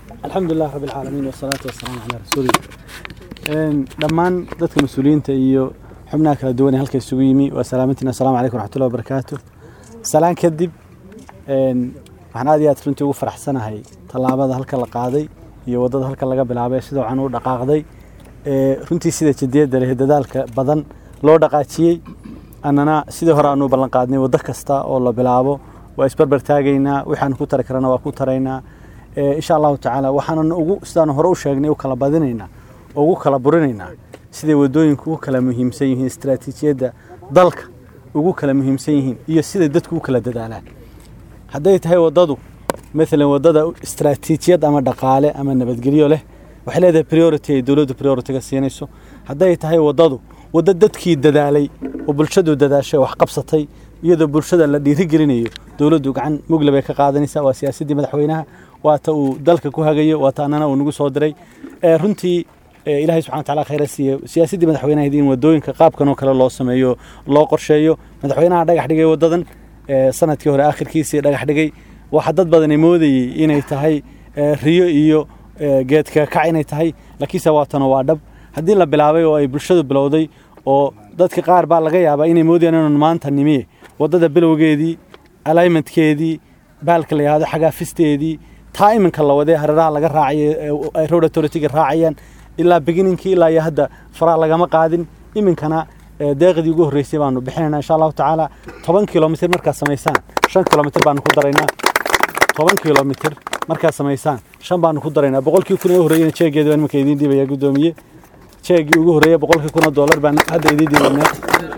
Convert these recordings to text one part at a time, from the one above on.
الحمد لله رب العالمين والصلاة والسلام على رسول الله dhammaan dadka mas-uuliyiinta iyo xubnaha kala duwan ee halka isugu yimi waa salaamantiina asalaamu calaykum waraxmatullahi wabarakaatu salaan kadib waxaan aad iyo aad runtii ugu faraxsanahay tallaabada halka la qaaday iyo waddada halka laga bilaabay sida wacan u dhaqaaqday runtii sida jadiyadda leh dadaalka badan loo dhaqaajiyey annana sidii hore aanu ballan qaadnay waddo kasta oo la bilaabo waa isbarbar taagaynaa waxaanu ku tari karana waa ku taraynaa insha allahu tacaala waxaanan ugu sidaan hore u sheegnay u kala badinaynaa oo ugu kala burinaynaa siday waddooyinku ugu kala muhiimsan yihiin istaraatiijiyadda dalka ugu kala muhiimsan yihiin iyo siday dadku u kala dadaalaan hadday tahay waddadu maalan waddada istaraatiijiyad ama dhaqaale ama nabadgelyo leh waxay leedahay priority ay dowladdu priority-ga siinayso hadday tahay waddadu waddo dadkii dadaalay oo bulshadu dadaashay wax qabsatay iyadoo bulshada la dhiirigelinayo dowladdu gacan mugle bay ka qaadanaysaa waa siyaasaddii madaxweynaha waata uu dalka ku hagayo waata annana uu nagu soo diray runtii ilaahay subxana wataala khayra siiye siyaasaddii madaxweynaha in waddooyinka qaabkan oo kale loo sameeyo loo qorsheeyo madaxweynaha dhagax dhigay waddadan sanadkii hore aakhirkiisii dhagax dhigay waxa dad badani moodayey inay tahay riyo iyo geedka kac inay tahay laakiinse waatana waa dhab haddii la bilaabay oo ay bulshadu bilowday oo dadka qaar baa laga yaabaa inay moodayaan inaan maanta nimiye waddada bilowgeedii alignmentkeedii baalka la yihahdo xagaafisteedii taa iminka la wadee hareeraha laga raacayo ay road authority-ga raacayaan ilaa beginningkii ilaa iyo hadda faraa lagama qaadin iminkana deeqdii ugu horreysay baanu bixinayna insha allahu tacaala toban kilomitr markaad samaysaan shan kilomitr baanu ku daraynaa toban kilomitr markaad samaysaan shan baanu ku daraynaa boqolkii kun ee horreeyana jeegeeda baan iminka idiin dhiibaya guddoomiye jeegii ugu horreeya boqolkii kun oo dollar baan hadda idiin dhiibaynaa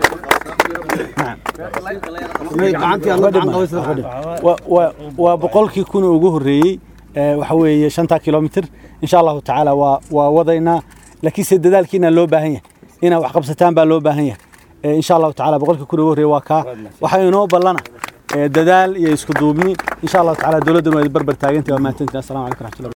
waa boqolkii kun ugu horreeyey waxa weeye shantaa kilomitr insha allahu tacaala waa waa wadaynaa laakiinse dadaalkiina loo baahan yahay inaa wax qabsataan baa loo baahan yahay insha allahu tacaala boqolkii kun ugu horreeyey waa kaa waxaa inoo ballana dadaal iyo isku duubni insha allahu tacaala dowladduna waa barbar taagantay waa mahadsantiin assalamu calaykum raxmatullahi